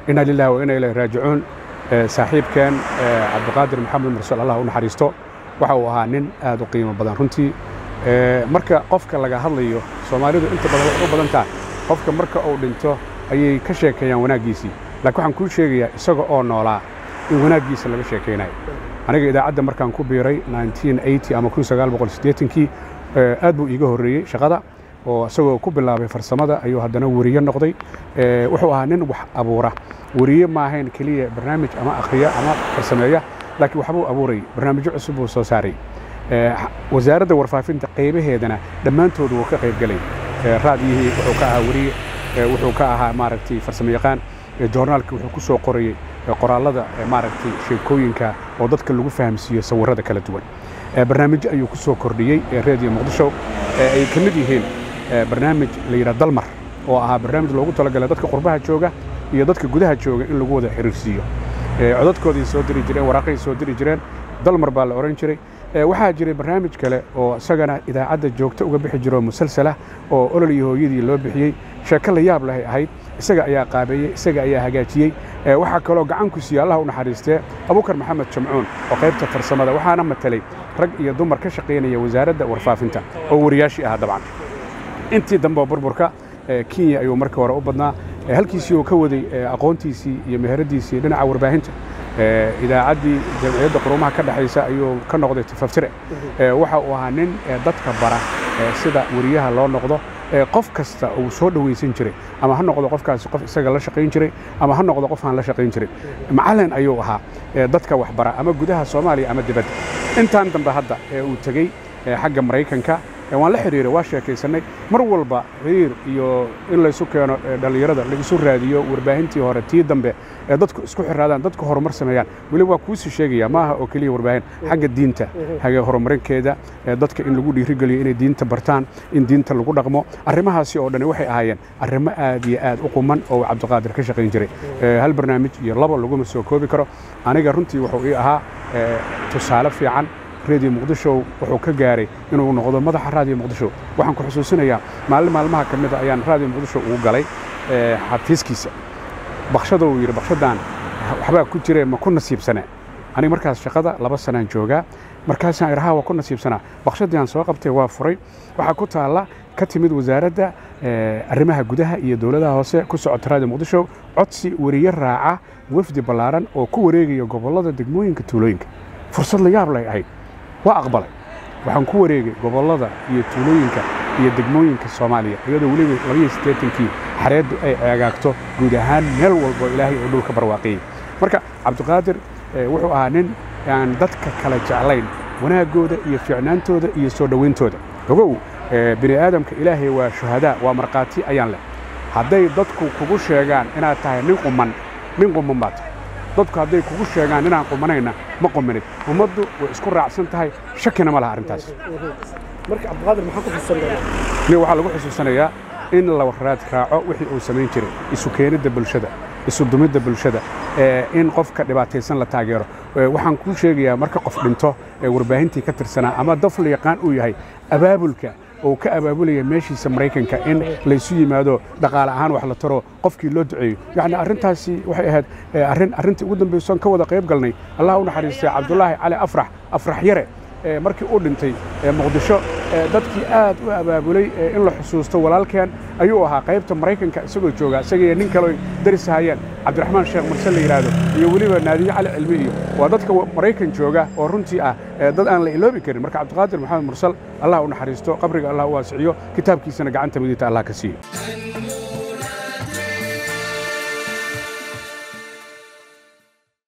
inaa lillahi wa inaa ilahi raajicuun saaxiibkeen cabdiqaadir maxamed mursal allah u naxariisto waxa uu ahaa nin aad u qiimo badan runtii marka qofka laga hadlayo soomaalidu inta badan waxay u badan tahay qofka marka uu dhinto ayay ka sheekeeyaan wanaaggiisii laakiin waxaan kuu sheegayaa isaga oo noolaa in wanaaggiisa laga sheekaynayo aniga idaacadda markaan ku biiray ama kii aad buu iiga horreeyey shaqada oo isagoo ku bilaabay farsamada ayuu haddana weriye noqday wuxuu ahaa nin wax abuura weriye maahayn keliya barnaamij ama akhriya ama farsameeya laakiin waxbuu abuurayay barnaamijyo cusub buu soo saaray wasaaradda warfaafinta qaybaheedana dhammaantoodu wuu ka qayb gelay raadiyihii wuxuu ka ahaa weriye wuxuu ka ahaa maaragtay farsamo yaqaan joornaalka wuxuu ku soo qorayey qoraallada maaragtay sheekooyinka oo dadka lagu fahamsiiyo sawirrada kala duwan barnaamijyo ayuu ku soo kordhiyey reediyo muqdisho ay ka mid yihiin barnaamij la yidhaha dalmar oo ahaa barnaamij loogu talagalay dadka qurbaha jooga iyo dadka gudaha jooga in lagu wada xiriirsiiyo codadkoodii soo diri jireen waraaqay soo diri jireen dalmar baa la odhan jiray waxaa jiray barnaamij kale oo isagana idaacadda joogto uga bixi jiro musalsalah oo olol iyo hooyadii loo bixiyey sheeko la yaab lahay ahayd isaga ayaa qaabeeyey isaga ayaa hagaajiyey waxaa kaloo gacan ku siiyey allah u naxariistee abukar maxamed jamcuun oo qaybta farsamada waxaana matelay rag iyo dumar ka shaqaynaya wasaaradda warfaafinta oo wariyaashii ahaa dabcan intii dambe burburka kenya ayuu markii hore u badnaa halkiisii uu ka waday aqoontiisii iyo meheradiisii dhinaca warbaahinta idaacaddii jamciyadda qurumaha ka dhexaysa ayuu ka noqday tifaftire waxa uu ahaa nin dadka bara sida weriyaha loo noqdo qof kasta uu soo dhowaysan jiray ama ha noqdo qofkaasi qof isaga la shaqayn jiray ama ha noqdo qof aan la shaqayn jirin macallin ayuu ahaa dadka waxbara ama gudaha soomaaliya ama dibadda intaan dambe hadda uu tegey xagga maraykanka waan la xidhiiray waa sheekaysannay mar walba xiriir iyo in laysu keeno dhallinyarada laisu raadiyo warbaahintii hore tii dambe ee dadku isku xiraadaan dadku horumar sameeyaan weli waa kuusii sheegaya maaha oo keliya warbaahin xagga diinta xagga horumarinkeeda dadka in lagu dhiirigeliyo inay diinta bartaan in diinta lagu dhaqmo arrimahaasi oo dhani waxay ahaayeen arrimo aad iyo aad u quman oo cabdiqaadir ka shaqayn jiray hal barnaamij iyo laba laguma soo koobi karo aniga runtii wuxuu ii ahaa tusaale fiican reediyo muqdisho wuxuu ka gaaray inuu noqdo madaxa raadiyo muqdisho waxaan ku xusuusinayaa maalin maalmaha ka mida ayaan raadiyo muqdisho ugu galay xafiiskiisa bakshada uu yidhi bakshadan waxbaa ku jire ma ku nasiibsane aniga markaas shaqada laba sanaan joogaa markaasaan idhaha waa ku nasiibsanaa bakshadii aan soo qabtay waa furay waxaa ku taalla ka timid wasaaradda arrimaha gudaha iyo dowladaha hoose ku socota raadiyo muqdisho codsi weriye raaca wafdi ballaaran oo ku wareegaya gobollada degmooyinka tuulooyinka fursad la yaab lay ahayd waa aqbalay waxaan ku wareegay gobollada iyo tuulooyinka iyo degmooyinka soomaaliya iyadoo weliba labaiyo siddeetankii xareeddu ay eegaagto guud ahaan meel walbo ilaahay oo dhulka barwaaqiyey marka cabdiqaadir wuxuu ahaa nin aan dadka kala jeclayn wanaaggooda iyo fiicnaantooda iyo soo dhowayntooda ogow bini aadamka ilaahay waa shuhadaa waa markhaati ayaan leh hadday dadku kugu sheegaan inaad tahay nin quman nin quman baa tahay dadku hadday kugu sheegaan inaan qumanayna ma qumanid ummaddu way isku raacsan tahay shakina ma laha arrintaas marka cabdiqaadir maxaa ku xusuusanaya nin waxaa lagu xusuusanayaa in la raad raaco wixii uu samayn jiray isu keenidda bulshada isu dumidda bulshada in qofka dhibaataysan la taageero waxaan kuu sheegayaa marka qof dhinto warbaahintii ka tirsanaa ama dafla yaqaan uu yahay abaabulka oo ka abaabulaya meeshiisa maraykanka in laysu yimaado dhaqaale ahaan wax la taro qofkii loo duceeyo yacni arrintaasi waxay ahayd arrin arrintii ugu dambaysoon ka wada qayb galnay allah u naxariistay cabdulaahi cali afrax afrax yare markii uu dhintay muqdisho dadkii aad u abaabulay in la xusuusto walaalkeen ayuu ahaa qaybta maraykanka isagoo jooga isagaiyo nin kale daris hayeen cabdiraxmaan sheekh marse la yidhaahdo iyo weliba naadiye cali cilmi iyo waa dadka maraykan jooga oo runtii ah dad aan la iloobi karin marka cabdiqaadir maxamed mursal allah u naxariisto qabriga allah u waasiciyo kitaabkiisana gacanta midigta allah ka siiyo